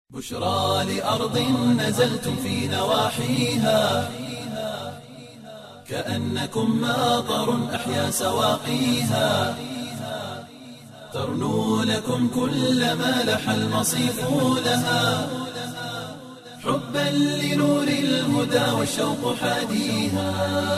بشرى لأرض نزلتم في نواحيها كأنكم ماطر أحيا سواقيها ترنو لكم كل ما لح المصيف لها حبا لنور الهدى والشوق حاديها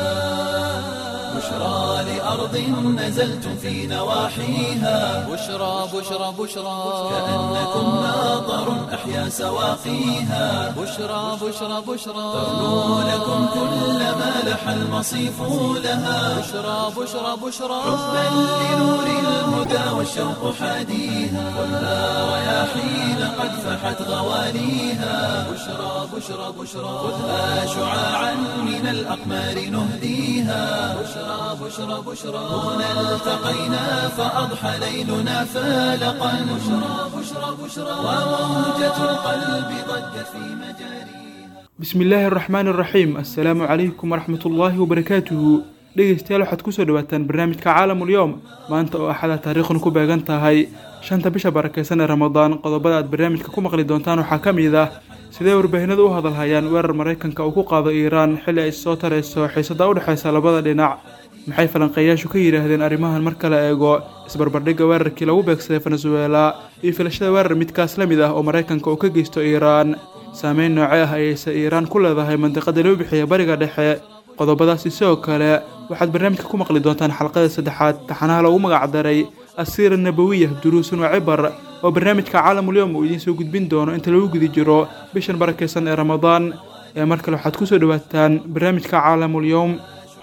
بشرى لأرض نزلتم في نواحيها بشرى بشرى بشرى كأنكم ماطر أحيا سواقيها بشرى بشرى بشرى ترنو لكم كل ما لح المصيف لها بشرى بشرى بشرى حبا لنور الهدى والشوق حاديها خذها رياحين قد فحت غواليها بشرى بشرى بشرى خذها شعاعا من الأقمار نهديها بشرى بشرى بشرى هنا التقينا فأضحى ليلنا فالقا بشرى بشرى بشرى وموجة القلب ضجت في مجاريها bismi illaahi araxmaan araxiim assalaamu calaykum waraxmat ullaahi wabarakaatuhu dhegeystayaal waxaad kusoo dhawaataan barnaamijka caalamulyoom maanta oo axada taariikhuna ku beegan tahay shanta bisha barakeysan ee ramadaan qodobada aad barnaamijka ku maqli doontaan waxaa ka mid ah sidee warbaahinadu u hadalhayaan weerar maraykanka uu ku qaado iiraan xilli ay soo tarayso xiisada u dhexeysa labada dhinac maxay falanqeeyaashu ka yidhaahdeen arrimahan marka la eego isbarbardhigga weerarkii lagu beegsaday venezuela iyo filashada weerar midkaas la mid ah oo maraykanka uu ka geysto iiraan saameyn noocee ah ayayse iiraan ku leedahay mandiqada loo bixiya bariga dhexe qodobadaasi sidoo kale waxaad barnaamijka ku maqli doontaan xalqada saddexaad taxanaha loogu magacdaray asiira nabawiya duruusun waa cibar oo barnaamijka caalamulyoom uu idiin soo gudbin doono inta lagu guda jiro bishan barakeysan ee ramadaan ee mar kale waxaad kusoo dhawaataan barnaamijka caalamulyoom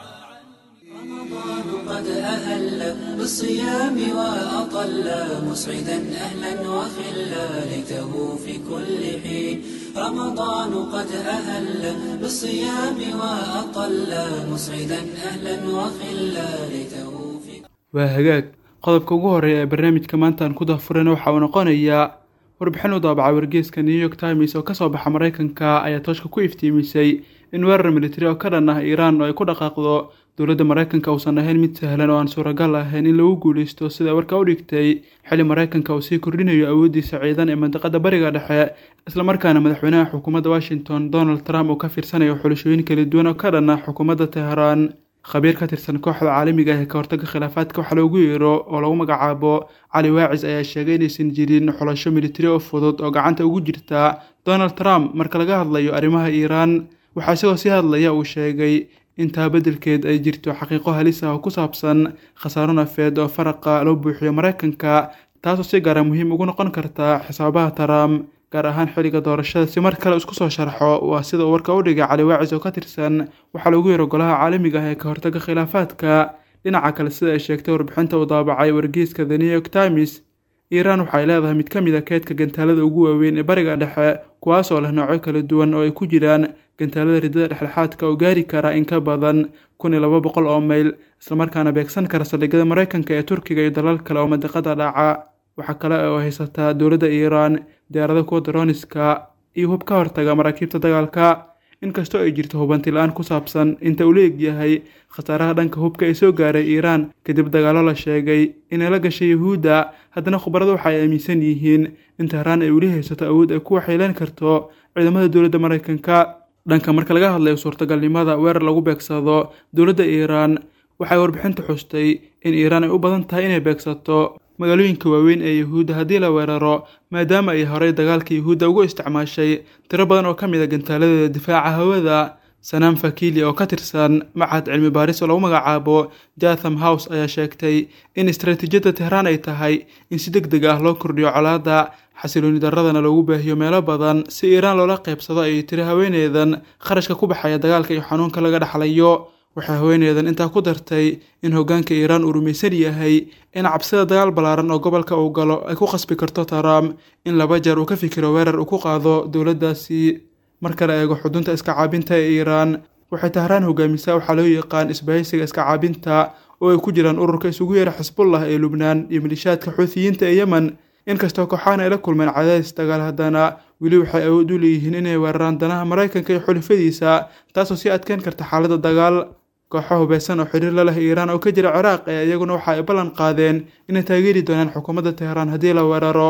رمضان قد أهل بالصيام وأطل مسعدا أهلا وخلا ليته في كل حين رمضان قد أهل بالصيام وأطل مسعدا أهلا وخلا ليته في waa hagaag qodobka ugu horeeya ee barnaamijka maanta aan ku dahfurana waxa uu noqonayaa warbixin u daabaca wargeeska new york times oo kasoo baxa maraykanka ayaa tooshka ku iftiimisay in weerar militari oo ka dhan ah iiraan oo ay ku dhaqaaqdo dowladda maraykanka uusan ahayn mid sahlan oo aan suuragal ahayn in lagu guuleysto sida warka u dhigtay xilli maraykanka uu sii kordhinayo awooddiisa ciidan ee mandiqada bariga dhexe islamarkaana madaxweynaha xukuumadda washington donald trump uu ka fiirsanayo xulashooyin kala duwan oo ka dhan ah xukuumadda teheraan khabiir ka tirsan kooxda caalamiga ah ee ka hortagga khilaafaadka waxaa loogu yeero oo lagu magacaabo cali waacis ayaa sheegay inaysan jirin xulasho militari oo fudud oo gacanta ugu jirta donald trump marka laga hadlayo arrimaha iiraan waxaa isagoo sii hadlaya uu sheegay intaa beddelkeed ay jirto xaqiiqo halis ah oo ku saabsan khasaaro nafeed oo faraqa loo buuxiyo maraykanka taasoo si gaara muhiim ugu noqon karta xisaabaha trump gaar ahaan xilliga doorashada si mar kale isku soo sharxo waa sida uu warka u dhigay cali waacis oo ka tirsan waxaa lagu yaro golaha caalamiga ah ee ka hortagga khilaafaadka dhinaca kale sida ay sheegtay warbixinta uu daabacay wargeyska the new york times iiraan waxay leedahay mid ka mid a keedka gantaalada ugu waaweyn ee bariga dhexe kuwaasoo leh noocyo kala duwan oo ay ku jiraan gantaalada ridada dhexdhexaadka oo gaari kara in ka badan kun iyo laba boqol oo mayl islamarkaana beegsan kara saldhigyada maraykanka ee turkiga iyo dalal kale oo mandiqada dhaca waxaa kale oo haysataa dowladda iiraan diyaarada kuwa daroniska iyo hub ka hortaga maraakiibta dagaalka inkastoo ay jirto hubanti la-aan ku saabsan inta uu la egyahay khasaaraha dhanka hubka ee soo gaaray iiraan kadib dagaallo la sheegay inay la gashay yuhuudda haddana khubaradu waxa ay aaminsan yihiin in tehraan ay weli haysato awood ay ku waxyeeleen karto ciidamada dowladda maraykanka dhanka marka laga hadlayo suurtagalnimada weerar lagu beegsado dowladda iiraan waxay warbixinta xustay in iiraan ay u badan tahay inay beegsato magaalooyinka waaweyn ee yuhuudda haddii la weeraro maadaama ay horey dagaalka yuhuudda ugu isticmaashay tiro badan oo ka mid a gantaaladeeda difaaca hawada sanaam fakili oo ka tirsan machad cilmi baaris oo lagu magacaabo jatham house ayaa sheegtay in istaraatiijiyadda tehraan ay tahay in si deg deg ah loo kordhiyo colaadda xasilooni daradana loogu baahiyo meelo badan si iiraan loola qaybsado ay tiri haweeneydan kharashka ku baxaya dagaalka iyo xanuunka laga dhexlayo waxay haweeneydan intaa ku dartay in hoggaanka iiraan uu rumaysan yahay in cabsida dagaal ballaaran oo gobolka uu galo ay ku khasbi karto trump in laba jeer uu ka fikiro weerar uu ku qaado dowladdaasi marka la eego xudunta iska caabinta ee iiraan waxay tahraan hogaamisaa waxaa loo yaqaan isbahaysiga iska caabinta oo ay ku jiraan ururka isugu yeera xisbullah ee lubnaan iyo malishaadka xuuthiyiinta ee yemen inkastoo kooxahan ay la kulmeen cadaadis dagaal haddana weli waxay awood u leeyihiin inay weeraraan danaha maraykanka iyo xulifadiisa taasoo sii adkeyn karta xaaladda dagaal kooxo hubeysan oo xiriir la leh iiraan oo ka jira ciraaq ee iyaguna waxa ay ballan qaadeen inay taageeri doonaan xukuumadda teheraan haddii la weeraro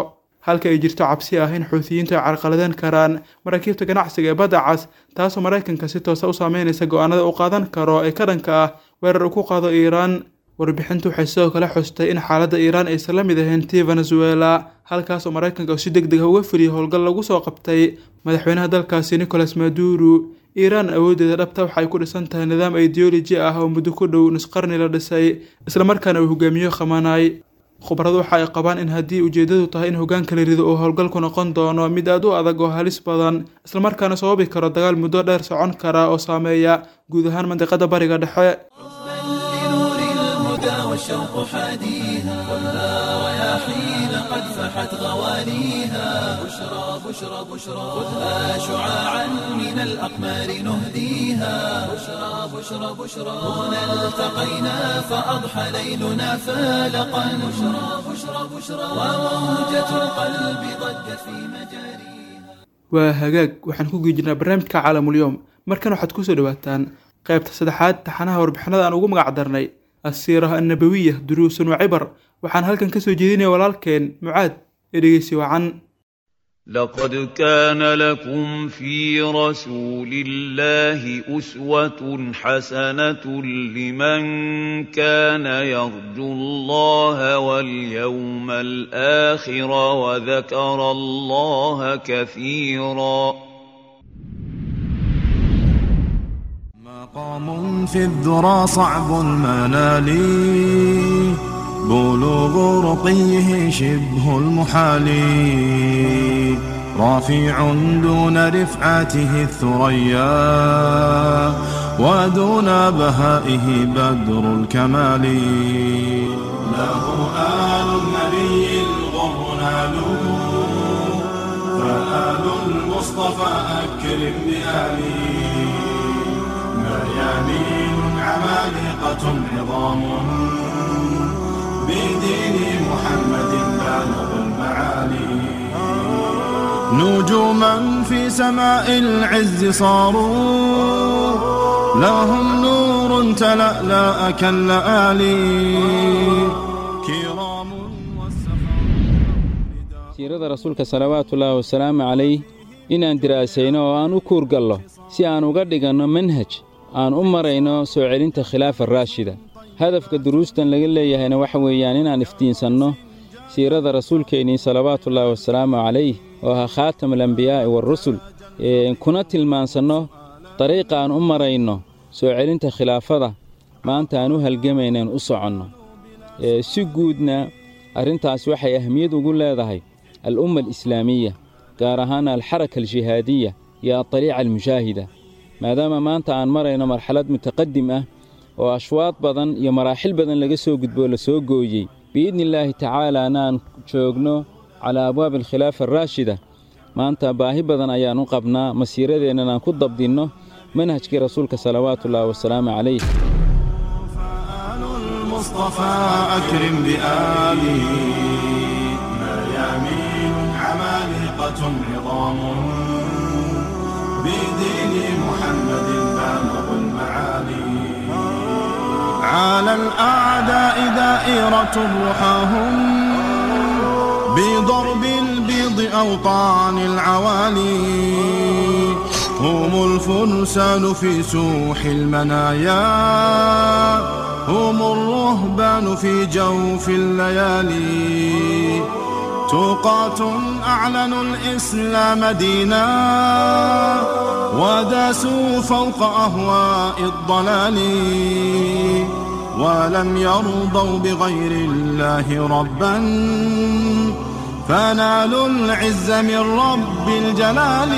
halka ay jirto cabsi ah in xuutiyiintu ay carqaladeen karaan maraakiibta ganacsiga ee badda cas taasoo maraykanka si toosa u saameynaysa go-aanada uu qaadan karo ee ka dhanka ah weerar uu ku qaado iiraan warbixintu waxay sidoo kale xustay in xaaladda iiraan aysan la mid ahayn tii venezuela halkaasoo maraykanka uu si deg deg ah uga fuliyay howlgal lagu soo qabtay madaxweynaha dalkaasi nicolas maduro iiraan awooddeeda dhabta waxa ay ku dhisan tahay nidaam ideoloji ah oo muddo ku dhow nusqarni la dhisay islamarkaana uu hogaamiyo khamanay khubaradu waxa ay qabaan in haddii ujeeddadu tahay in hoggaanka la rido uu howlgalku noqon doono mid aad u adag oo halis badan islamarkaana sababi karo dagaal muddo dheer socon kara oo saameeya guud ahaan mandiqada bariga dhexe لنور الهدى والشوق حاديها خذها رياحين قد فحت غواليها بشرى بشرى بشرى خذها شعاعا من الأقمار نهديها بشرى بشرى بشرى هنا التقينا فأضحى ليلنا فالقا بشرى بشرى بشرى وموجة القلب ضجت في مجاريها waa hagaag waxaan ku geejinaa barnaamijka caalamulyoom markan waxaad kusoo dhawaataan qaybta saddexaad taxanaha warbixinada aan ugu magac darnay asiiraha annabawiya duruusun wa cibar waxaan halkan kasoo jeedinaya walaalkeen mucaad ee dhegeysi wacan لقد كان لكم في رسول الله أسوة حسنة لمن كان يرجو الله واليوم الآخر وذكر الله كثيرا مقام في الذرى صعب المنال بلوغ رقيه شبه المحال رافع دون رفعته الثريا ودون بهائه بدر الكمال له آل النبي الغر نالوا فآل المصطفى أكرم بآله مريانين عمالقة عظام بدين محمد بالغ المعالي نجوما في سماء العز صاروا لهم نور تلألأ كاللآلي كرام والسفر siirada rasuulka salawaatullaahi wasalaamu calayh inaan diraasayno oo aan u kuurgallo si aan uga dhiganno manhaj aan u marayno soo celinta khilaafa raashida hadafka duruustan laga leeyahayna waxa weeyaan inaan iftiinsanno siirada rasuulkeennii salawaatullaahi wasalaamu calayh oo ahaa khaatam alambiyaa'i waarusul kuna tilmaansanno dariiqa aan u marayno soo celinta khilaafada maanta aan u halgamaynaen u soconno si guudna arrintaas waxay ahmiyad ugu leedahay al'umma alislaamiya gaar ahaan alxaraka aljihaadiya iyo adaliica almushaahida maadaama maanta aan marayno marxalad mutaqadim ah oo ashwaad badan iyo maraaxil badan laga soo gudboo la soo gooyey biidni illaahi tacaalaana aan joogno calaa abwaabi alkhilaafa araashida maanta baahi badan ayaan u qabnaa masiiradeennan aan ku dabdinno manhajkii rasuulka salawaatullaahi wasalaamu calayh فآل المصطفى أكرم بآله مريامين عمالقة عظام بدين محمد بالغ المعالي على الأعداء دائرة رحاهم بضرب البيض أوطان العوالي هم الفرسان في سوح المنايا هم الرهبان في جوف الليالي توقات أعلنوا الإسلام دينا وداسوا فوق أهواء الضلال ولم يرضوا بغير الله ربا فنالوا العز من رب الجلال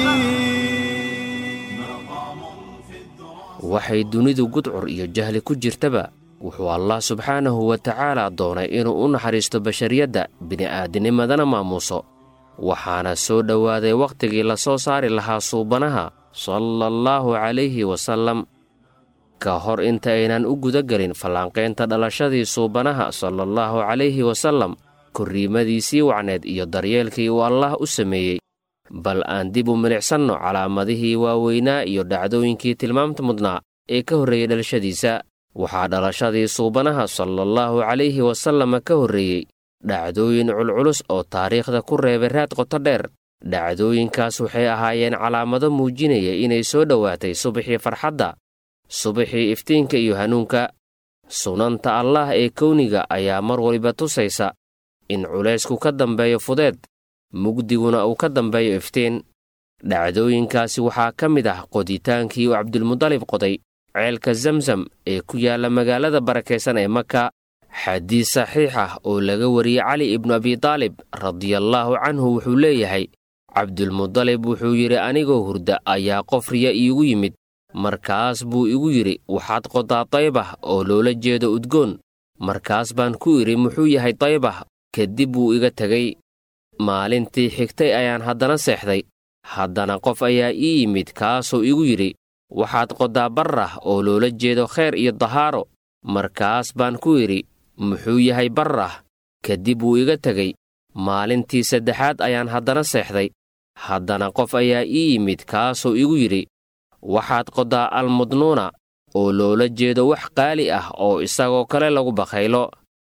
waxay dunidu gudcur iyo jahli ku jirtaba wuxuu allah subxaanahu wa tacaala doonay inuu u naxariisto bashariyadda bini'aadinimadana maamuuso waxaana soo dhowaaday wakhtigii la soo saari lahaa suubanaha sala allaahu calayhi wasallam ka hor inta aynan u guda gelin fallaanqaynta dhalashadii suubanaha sala allaahu calayhi wasallam korriimadiisii wacneed iyo daryeelkii uu allaah u sameeyey bal aan dib u milicsanno calaamadihii waaweynaa iyo dhacdooyinkii tilmaamta mudnaa ee ka horreeyey dhalashadiisa waxaa dhalashadii suubanaha sala allaahu calayhi wasallama ka horreeyey dhacdooyin culculus oo taariikhda ku reebay raad qoto dheer dhacdooyinkaas waxay ahaayeen calaamado muujinaya inay soo dhowaatay subaxii farxadda subaxii iftiinka iyo hanuunka sunanta allaah ee kowniga ayaa mar waliba tusaysa in culaysku ka dambeeyo fudeed mugdiguna uu ka dambeeyo iftiin dhacdooyinkaasi waxaa ka mid ah qoditaankii uu cabdulmudalib qoday ceelka zamzam ee ku yaalla magaalada barakaysan ee maka xadiis saxiix ah oo laga wariyey cali ibnu abidaalib radiallaahu canhu wuxuu leeyahay cabdulmudalib wuxuu yidhi anigoo hurda ayaa qof riya iigu yimid markaas buu igu yidhi waxaad qodaa daybah oo loola jeedo udgoon markaas baan ku idhi muxuu yahay daybah kadib wuu iga tegey maalintii xigtay ayaan haddana seexday haddana qof ayaa ii yimid kaasoo igu yidhi waxaad qodaa barrah oo loola jeedo khayr iyo dahaaro markaas baan ku idhi muxuu yahay barrah kadib wuu iga tegey maalintii saddexaad ayaan haddana seexday haddana qof ayaa ii yimid kaasoo igu yidhi waxaad qodaa almudnuuna oo loola jeedo wax qaali ah oo isagoo kale lagu bakhaylo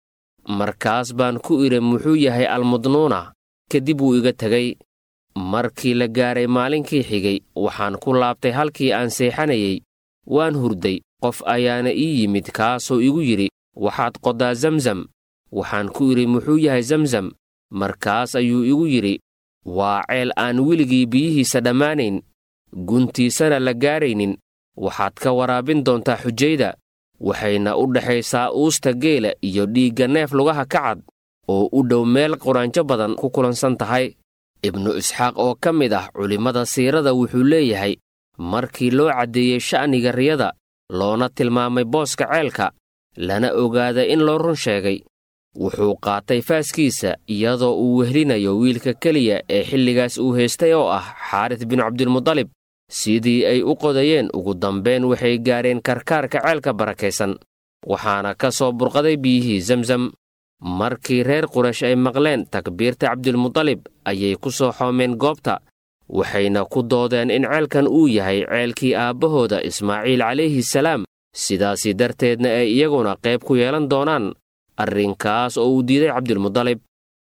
markaas baan ku idhi muxuu yahay almudnuuna kadib wuu iga tegey markii la gaaray maalinkii xigay waxaan ku laabtay halkii aan seexanayey waan hurday qof ayaana ii yimid kaasoo igu yidhi waxaad qodaa zamzam waxaan ku idhi muxuu yahay zamzam markaas ayuu igu yidhi waa ceel aan weligii biyihiisa dhammaanayn guntiisana la gaaraynin waxaad ka waraabin doontaa xujayda waxayna u dhexaysaa uusta geela iyo dhiigga neef lugaha ka cad oo u dhow meel quraanjo badan ku kulansan tahay ibnu isxaaq oo ka mid ah culimmada siirada wuxuu leeyahay markii loo caddeeyey sha'niga riyada loona tilmaamay booska ceelka lana ogaaday in loo run sheegay wuxuu qaatay faaskiisa iyadoo uu wehlinayo wiilka keliya ee xilligaas uu haystay oo ah xaaris binu cabdilmudalib sidii ay u qodayeen ugu dambayn waxay gaareen karkaarka ceelka barakaysan waxaana ka soo burqaday biyihii zamzam markii reer quraysh ay maqleen takbiirta cabdilmudalib ayay ku soo xoomeen goobta waxayna ku doodeen in ceelkan uu yahay ceelkii aabbahooda ismaaciil calayhi salaam sidaasi darteedna ay iyaguna qayb ku yeelan doonaan arrinkaas oo uu diiday cabdilmudalib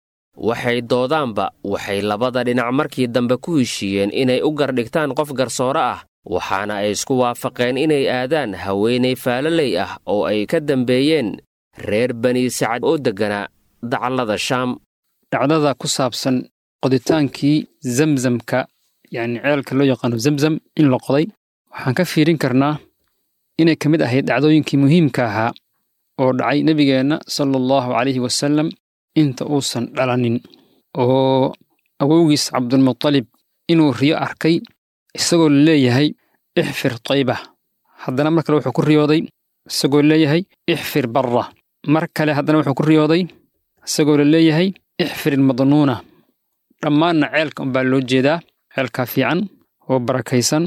waxay doodaanba waxay labada dhinac markii dambe ku heshiiyeen inay u gardhigtaan qof garsoore ah waxaana ay isku waafaqeen inay aadaan haweenay faalaley ah oo ay ka dambeeyeen reer bani sacad oo degganaa dacallada shaam dhacdada ku saabsan qoditaankii zamzamka yacni ceelka loo yaqaano zamzam in la qoday waxaan ka fiirin karnaa inay ka mid ahayd dhacdooyinkii muhiimka ahaa oo dhacay nebigeenna sala allahu calayhi wasallam inta uusan dhalanin oo awowgiis cabdulmutalib inuu riyo arkay isagoo leeyahay ixfir taybah haddana mar kale wuxuu ku riyooday isagoo leeyahay ixfir barra mar kale haddana wuxuu ku riyooday isagoo la leeyahay ixfir ilmadnuuna dhammaanna ceelka unbaa loo jeedaa ceelkaa fiican oo barakaysan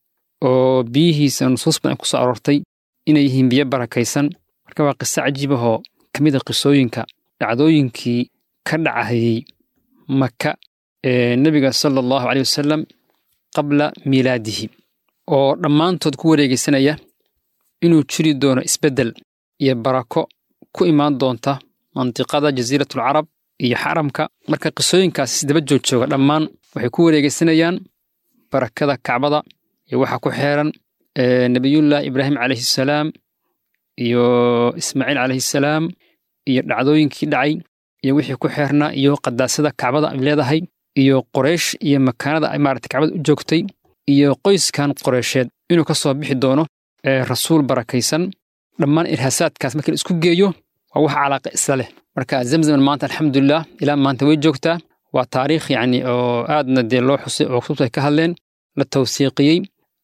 oo biyihiisa nusuus badan ku soo aroortay inay yihiin biyo barakaysan marka waa qiso cajiibahoo ka mid a qisooyinka dhacdooyinkii ka dhacayey maka ee nebiga sala allahu caleyh wasalam qabla miilaadihi oo dhammaantood ku wareegaysanaya inuu jiri doono isbeddel iyo barako ku imaan doonta mantiqada jasiiratulcarab iyo xaramka marka qisooyinkaas isdaba joogjooga dhammaan waxay ku wareegaysanayaan barakada kacbada iyo waxa ku xeeran nebiyullaahi ibraahim calayhi salaam iyo ismaaciil calayhi salaam iyo dhacdooyinkii dhacay iyo wixii ku xeernaa iyo qadaasada kacbada ay leedahay iyo qoraysh iyo makaanada ay maarata kacbada u joogtay iyo qoyskan qoreysheed inuu ka soo bixi doono rasuul barakaysan dhammaan irhaasaadkaas markii la isku geeyo waa wax calaaqa isla leh marka zamzaman maanta alxamdulilah ilaa maanta way joogtaa waa taariikh yacni oo aadna dee loo xusay oo kutubta ay ka hadleen la tawsiiqiyey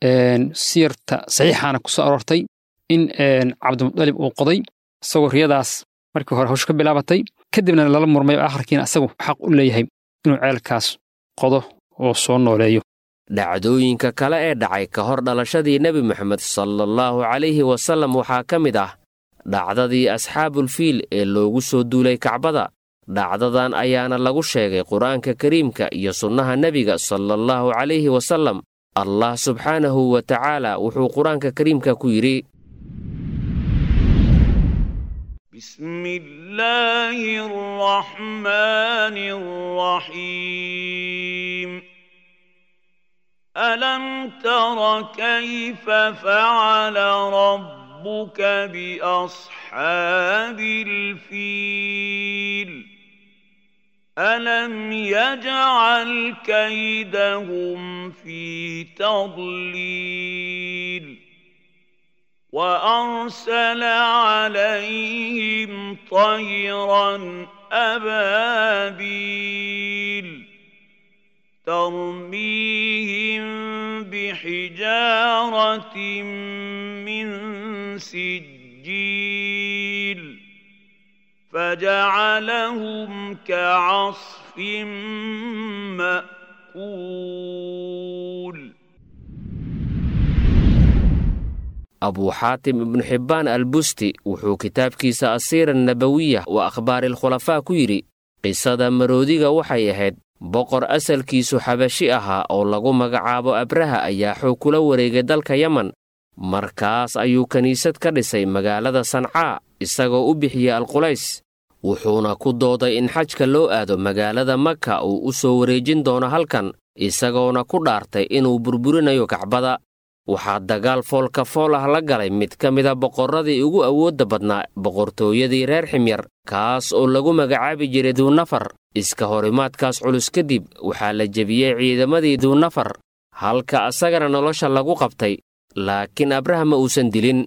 siyarta saxiixaana ku soo aroortay in cabdimudalib uu qoday isagoo riyadaas markii hore hawshu ka bilaabatay kadibna lala murmay oo akharkiina asagu xaq u leeyahay inuu ceelkaas qodo oo soo nooleeyo dhacdooyinka kale ee dhacay ka hor dhalashadii nebi moxamed salaallahu calayhi wasallam waxaa ka mid ah dhacdadii asxaabulfiil ee loogu soo duulay kacbada dhacdadan ayaana lagu sheegay qur'aanka kariimka iyo sunnaha nebiga salaallahu calayhi wasallam allah subxaanahu wa tacaala wuxuu qur-aanka kariimka ku yidhi بسم الله الرحمن الرحيم ألم تر كيف فعل ربك بأصحاب الفيل ألم يجعل كيدهم في تضليل وأرسل عليهم طيرا أبابيل ترميهم بحجارة من سجيل فجعلهم كعصف مأكول abuu xaatim ibnu xibbaan albusti wuxuu kitaabkiisa asiira nabawiya wa akhbaariilkhulafaa ku yidhi qisada maroodiga waxay ahayd boqor asalkiisu xabashi ahaa oo lagu magacaabo abraha ayaa xoog kula wareegay dalka yaman markaas ayuu kiniisad ka dhisay magaalada sancaa isagoo u bixiyey alqulays wuxuuna ku dooday in xajka loo aado magaalada maka uu u soo wareejin doono halkan isagoona ku dhaartay inuu burburinayo kacbada waxaa dagaal foolka fool ah la galay mid ka mida boqorradii ugu awoodda badnaa boqortooyadii reer ximyar kaas oo lagu magacaabi jiray duunafar iska horimaadkaas culus kadib waxaa la jebiyey ciidamadii duunafar halka asagana nolosha lagu qabtay laakiin abraha ma uusan dilin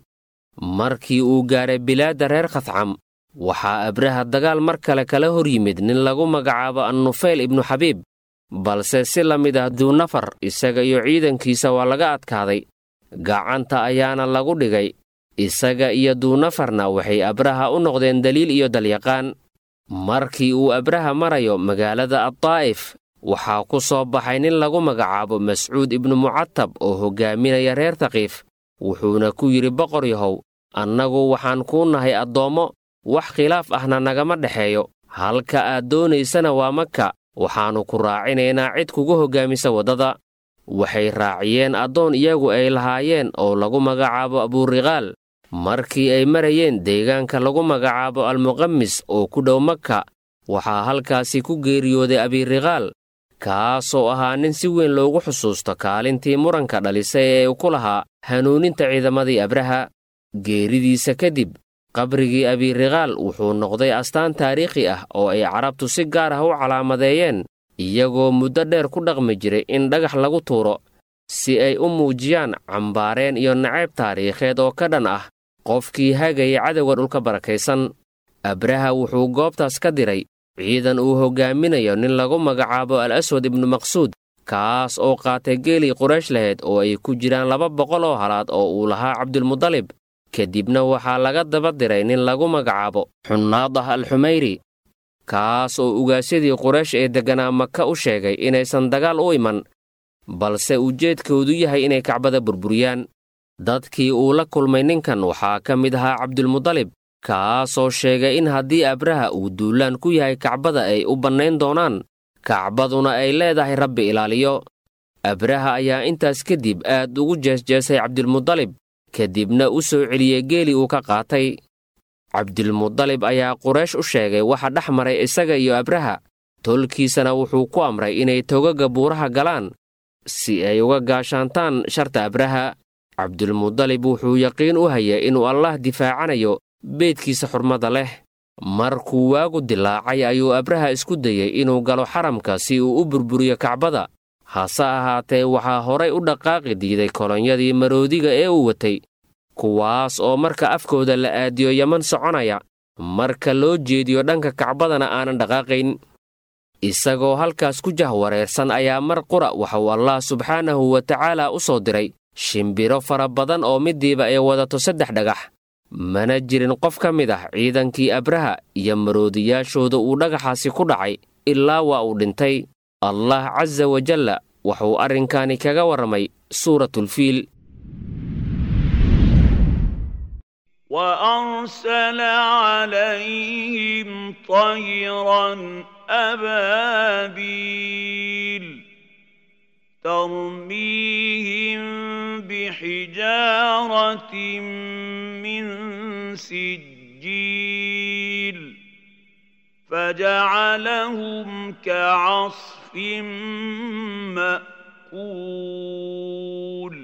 markii uu gaaray bilaadda reer khadcam waxaa abraha dagaal mar kale kala hor yimid nin lagu magacaabo annufayl ibnu xabiib balse si la mid ah duunafar isaga iyo ciidankiisa waa laga adkaaday gacanta ayaana lagu dhigay isaga iyo duunafarna waxay abraha u noqdeen daliil iyo dalyaqaan markii uu abraha marayo magaalada addaa'if waxaa ku soo baxay nin lagu magacaabo mascuud ibnu mucatab oo hoggaaminaya reer taqiif wuxuuna ku yidhi boqor yahow annagu waxaan kuu nahay addoommo wax khilaaf ahna nagama dhexeeyo halka aad doonaysana waa maka waxaannu ku raacinaynaa cid kugu hoggaamisa waddada waxay raaciyeen addoon iyagu ay lahaayeen oo lagu magacaabo abuuriqaal markii ay marayeen deegaanka lagu magacaabo almuqamis oo ku dhow maka waxaa halkaasi ku geeriyooday abiiriqaal kaasoo ahaa nin si weyn loogu xusuusto kaalintii muranka dhalisay ee uu ku lahaa hanuuninta ciidamadii abraha geeridiisa kadib qabrigii abiiriqaal wuxuu noqday astaan taariikhi ah oo ay carabtu si gaar ah u calaamadeeyeen iyagoo muddo dheer ku dhaqmi jiray in dhagax lagu tuuro si ay u muujiyaan cambaareen iyo nacayb taariikheed oo ka dhan ah qofkii hagaya cadowga dhulka barakaysan abraha wuxuu goobtaas ka diray ciidan uu hoggaaminayo nin lagu magacaabo al aswad ibnu maqsuud kaas oo qaatay geelii quraysh lahayd oo ay ku jiraan laba boqol oo halaad oo uu lahaa cabdulmudalib kadibna waxaa laga daba diray nin lagu magacaabo xunnaadah alxumayri kaas oo ugaasyadii quraysh ee degganaa maka u sheegay inaysan dagaal u iman balse ujeedkoodu yahay inay kacbada burburiyaan dadkii uu la kulmay ninkan waxaa ka mid ahaa cabdulmudalib kaasoo sheegay in haddii abraha uu duulaan ku yahay kacbada ay u bannayn doonaan kacbaduna ay leedahay rabbi ilaaliyo abraha ayaa intaas kadib aad ugu jeesjeesay cabdilmudalib kadibna u soo celiyey geeli uu ka qaatay cabdilmudalib ayaa quraysh u sheegay waxa dhex maray isaga iyo abraha tolkiisana wuxuu ku amray inay togaga buuraha galaan si ay uga gaashaantaan sharta abraha cabdilmudalib wuxuu yaqiin u hayay inuu allah difaacanayo beedkiisa xurmada leh markuu waagu dilaacay ayuu abraha isku dayey inuu galo xaramka si uu u burburiyo kacbada hase ahaatee waxaa horay u dhaqaaqi diiday kolonyadii maroodiga ee uu watay kuwaas oo marka afkooda la aadiyo yaman soconaya marka loo jeediyo dhanka kacbadana aanan dhaqaaqayn isagoo halkaas ku jahwareersan ayaa mar qura waxauu allah subxaanahu wa tacaala u soo diray shimbiro fara badan oo midiiba ay wadato saddex dhagax mana jirin qof ka mid ah ciidankii abraha iyo maroodiyaashooda uu dhagaxaasi ku dhacay ilaa waa uu dhintay allah casa wajalla wuxuu arrinkaani kaga warramay suuratulfiil وأرسل عليهم طيرا أبابيل ترميهم بحجارة من سجيل فجعلهم كعصف مأكول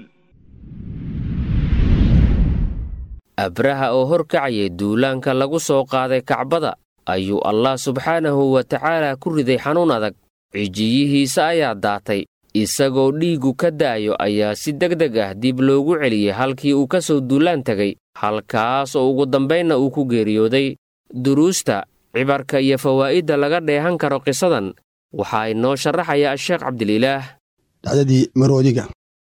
abraha oo horkacayay duulaanka lagu soo qaaday kacbada ayuu allah subxaanahu wa tacaala ku riday xanuun adag cijiyihiisa ayaa daatay isagoo dhiiggu ka da'ayo ayaa si degdeg ah dib loogu celiyey halkii uu ka soo duulaan tegay halkaas oo ugu dambaynna uu ku geeriyooday duruusta cibarka iyo fawaa'idda laga dheehan karo qisadan waxaa inoo sharaxaya asheekh cabdililaah dhacdadii maroodiga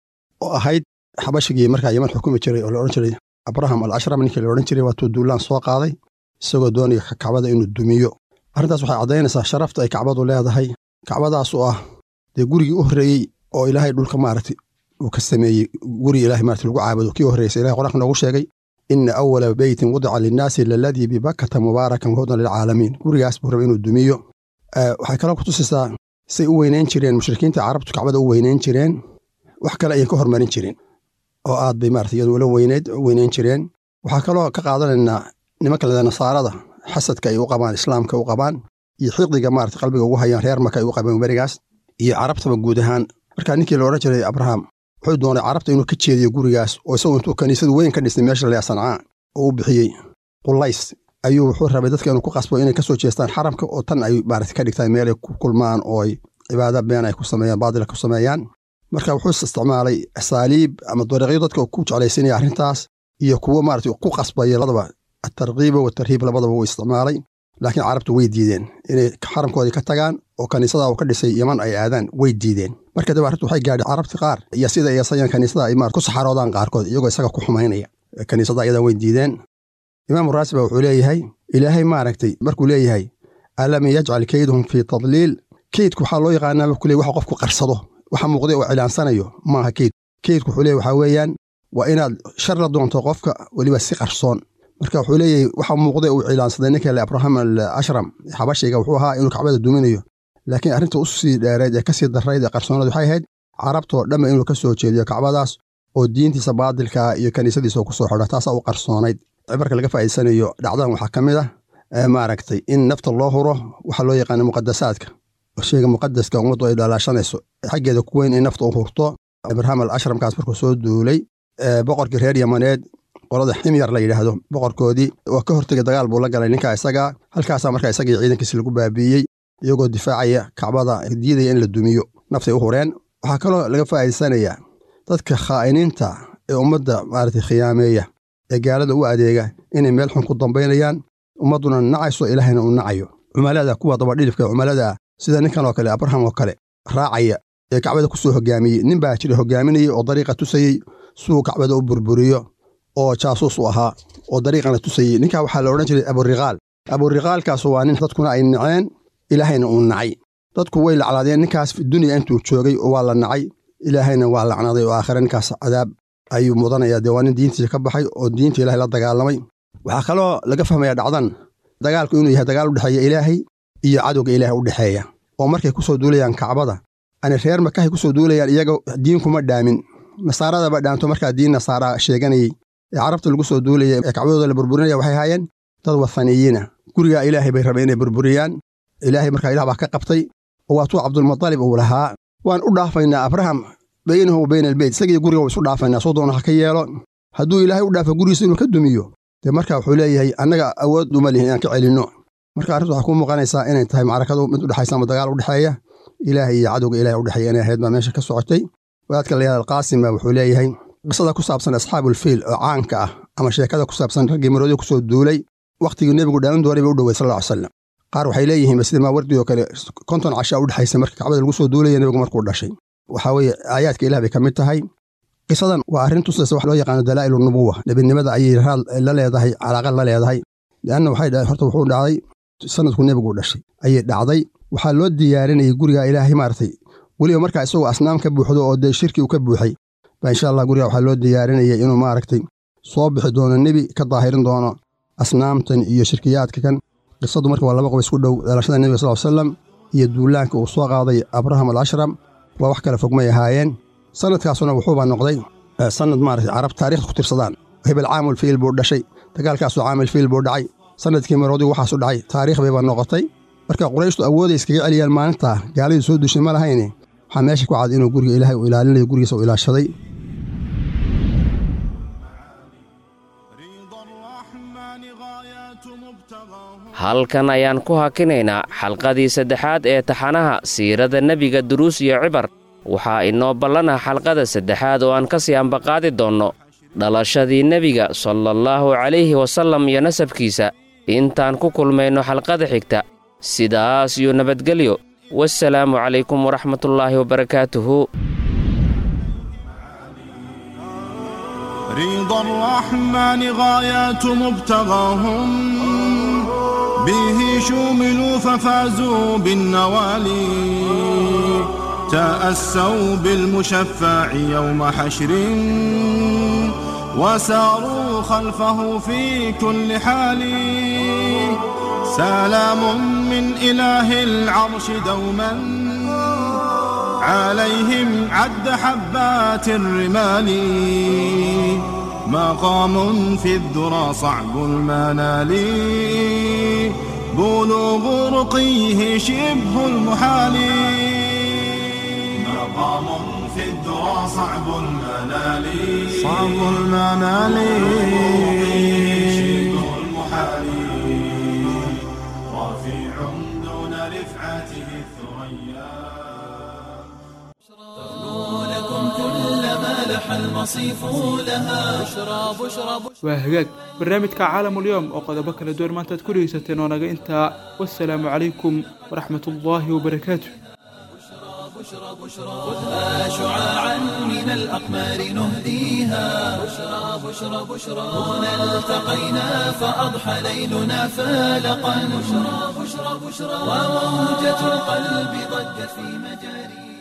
oo ahayd xabashigii markaa yaman xukumi jiray oo la odhan jiray abraham al ashram ninkii la odhan jiray waatuu duulaan soo qaaday isagoo doonaya kacbada inuu dumiyo arrintaas waxay caddaynaysaa sharafta ay kacbadu leedahay kacbadaas oo ah dee gurigii u horreeyey oo ilaahay dhulka maaragtay uu ka sameeyey gurigi ilahay maaragtay lagu caabudo kii horreysay ilahay qur-aanka noogu sheegay ina awala beytin wudica linnaasi laladii bibakata mubaarakan wahudan lilcaalamiin gurigaas buu rabay inuu dumiyo waxay kaloo ku tusaysaa say u weynayn jireen mushrikiinta carabtu kacbada u weynayn jireen wax kale ayan ka hormarin jirin oo aad bay maarata iyadu ula weyneyd u weynayn jireen waxaa kaloo ka qaadanaynaa nimanka leda nasaarada xasadka ay u qabaan islaamka u qabaan iyo xiqdiga maarata qalbiga ugu hayaan reer maka ay u qabeen berigaas iyo carabtaba guud ahaan markaa ninkii la odhan jiray abraham wuxuu doonay carabta inuu ka jeediyo gurigaas oo isagu intuu kaniisadu weyn ka dhisnay meesha lea sancaa oo u bixiyey qulays ayuu wuxuu rabay dadka inuu ku qasbo inay ka soo jeestaan xaramka oo tan ay maarata ka dhigtaan meelay ku kulmaan oo ay cibaada been ay ku sameeyaan baadila ku sameeyaan marka wuxuu isticmaalay asaaliib ama dariiqyo dadka ku jeclaysinaya arrintaas iyo kuwo maarata ku qasbaya labadaba atarkiiba watarhiib labadaba wuu isticmaalay laakiin carabtu way diideen inay xaramkoodii ka tagaan oo kaniisada uu ka dhisay yaman ay aadaan way diideen marka daba arrintu waxay gaadhay carabti qaar iyo sida ay asayaan kaniisada ay maarata ku saxaroodaan qaarkood iyagoo isaga ku xumaynaya kaniisada ayadaa way diideen imaamu raasiba wuxuu leeyahay ilaahay maaragtay markuu leeyahay alam yajcal keydahum fii tadliil keydku waxaa loo yaqaanaa markuu leey waxa qofku qarsado waxa muuqday oo cilaansanayo maaha keyd keydku wuxuu leeyahy waxaa weeyaan waa inaad shar la doonto qofka weliba si qarsoon marka wuxuu leeyahay waxa muuqday uu cilaansaday ninka le abraham al ashram xabashiga wuxuu ahaa inuu kacbada duminayo laakiin arrinta u sii dheereed ee kasii darrayd ee qarsoonada waxay ahayd carabtoo dhamma inuu ka soo jeediyo kacbadaas oo diintiisa baadilkaa iyo kaniisadiisa ku soo xidha taasaa u qarsoonayd cibarka laga faa'iidsanayo dhacdadan waxaa ka mid ah maaragtay in nafta loo huro waxaa loo yaqaana muqadasaadka sheyga muqadaska ummaddu ay dhalaashanayso xaggeeda ku weyn in nafta u hurto abraham al ashramkaas markuu soo duulay boqorkii reer yamaneed qolada ximyar la yidhaahdo boqorkoodii waa ka hortegay dagaal buu la galay ninkaa isagaa halkaasaa markaa isagii ciidankiisi lagu baabiiyey iyagoo difaacaya kacbada diidaya in la dumiyo naftay u hureen waxaa kaloo laga faa'iidsanayaa dadka khaa'iniinta ee ummadda maaragtay khiyaameeya ee gaalada u adeega inay meel xun ku dambaynayaan ummadduna nacayso ilaahayna uu nacayo cumalada kuwa dabadhilifka cumalada sida ninkan oo kale abraham oo kale raacaya ee kacbada ku soo hogaamiyey nin baa jira hogaaminayey oo dariiqa tusayey suu kacbada u burburiyo oo jaasuus u ahaa oo dariiqana tusayey ninkaa waxaa la odhan jiray aburiqaal aburiqaalkaas waa nin dadkuna ay naceen ilaahayna uu nacay dadku way laclaadeen ninkaas dunya intuu joogay oo waa la nacay ilaahayna waa lacnaday oo aakhire ninkaas cadaab ayuu mudanaya dee waa nin diintiisa ka baxay oo diinta ilahay la dagaalamay waxaa kaloo laga fahmaya dhacdan dagaalku inuu yahay dagaal u dhexeeya ilaahay iyo cadowga ilaahay u dhexeeya oo markay ku soo duulayaan kacbada ani reer makahay ku soo duulayaan iyaga diinkuma dhaamin nasaaradaba dhaanto markaa diin nasaara sheeganayey ee carabta lagu soo duulaya ee kacbadooda la burburinaya waxay haayeen dad wathaniyiina gurigaa ilaahay bay rabeen inay burburiyaan ilaahay markaa ilah baa ka qabtay oo waatuu cabdulmutalib uu lahaa waan u dhaafaynaa abraham baynahu wa bayna albeyt isagiiyo guriga waa isu dhaafaynaa soo doona ha ka yeelo hadduu ilaahay u dhaafo gurigiisa inuu ka dumiyo dee marka wuxuu leeyahay annaga awood uma lihin inaan ka celinno marka arrintu waxaa kuu muuqanaysaa inay tahay macrakadu mid udhexaysa ama dagaal udhexeeya ilaahay iyo cadowga ilahay udhexeeya inay ahayd baa meesha ka socotay wadaadka layaal alqaasim baa wuxuu leeyahay qisada ku saabsan asxaabulfiil oo caanka ah ama sheekada ku saabsan raggii maroodi ku soo duulay wakhtigii nebigu dhalan doonay bay u dhowey sal alla ly slam qaar waxay leeyihiin sida maawardi oo kale konton cashaa u dhexaysa marka kacbada lagu soo duulaya nebigu markuu dhashay waxaa weeye aayaadka ilah bay ka mid tahay qisadan waa arrin tusaysa wax loo yaqaano dalaa'ilu nubuwa nebinimada ayay raad la leedahay calaaqa la leedahay leanna waxay dhahay horta wuxuu dhacday sanadku nebigu dhashay ayay dhacday waxaa loo diyaarinayay guriga ilaahay maaragtay weliba markaa isagoo asnaam ka buuxdo oo dee shirki uu ka buuxay baa insha allah guriga waxaa loo diyaarinayay inuu maaragtay soo bixi doono nebi ka daahirin doono asnaamtan iyo shirkiyaadka kan qisadu marka waa laba qob isku dhow dhalashada nebiga sal salam iyo duulaanka uu soo qaaday abraham al ashram waa wax kale fogmay ahaayeen sanadkaasuna wuxuuba noqday sanad maaragtay carab taarikhda ku tirsadaan hebel caamul fiil buu dhashay dagaalkaasuu caamil fiil buu dhacay sanadkii maroodigu waxaasu dhacay taariikh bayba noqotay marka qurayshtu awooday iskaga celiyaan maalintaa gaaladii soo dushay ma lahayne waxaa meesha ku cad inuu guriga ilaahay uu ilaalinayo gurigiisa uu ilaashaday halkan ayaan ku hakinaynaa xalqadii saddexaad ee taxanaha siirada nebiga duruus iyo cibar waxaa inoo ballanah xalqada saddexaad oo aan ka sii ambaqaadi doonno dhalashadii nebiga salallaahu calayhi wasallam iyo nasabkiisa intaan ku kulmayno xalqada xigta sidaas iyo nabadgelyo wasalaamu calaykum waraxmatullaahi wabarakaatuhu رضا الرحمن غايات مبتغاهم به شوملوا ففازوا بالنوالي تأسوا بالمشفع يوم حشر وساروا خلفه في كل حال سلام من إله العرش دوما عليهم عد حبات الرمال مقام في الذرى صعب المنال بلوغ رقيه شبه المحال مقام في الذرى صعب المنال صعب المنال شبه المحال رفيع دون رفعته الثريا لكم كل ما لح المصيف لها بشرى بشرى waa hagaag barnaamijka caalamulyoom oo qodobo kala duwan maanta ad ku dhegeysateen oo naga intaa wasalaamu calaykum waraxmat ullaahi wabarakaatu خذها شعاعا من الأقمار نهديها بشرى بشرى بشرى هنا التقينا فأضحى ليلنا فالقا بشرى بشرى بشرى وموجة القلب ضجت في مجاريها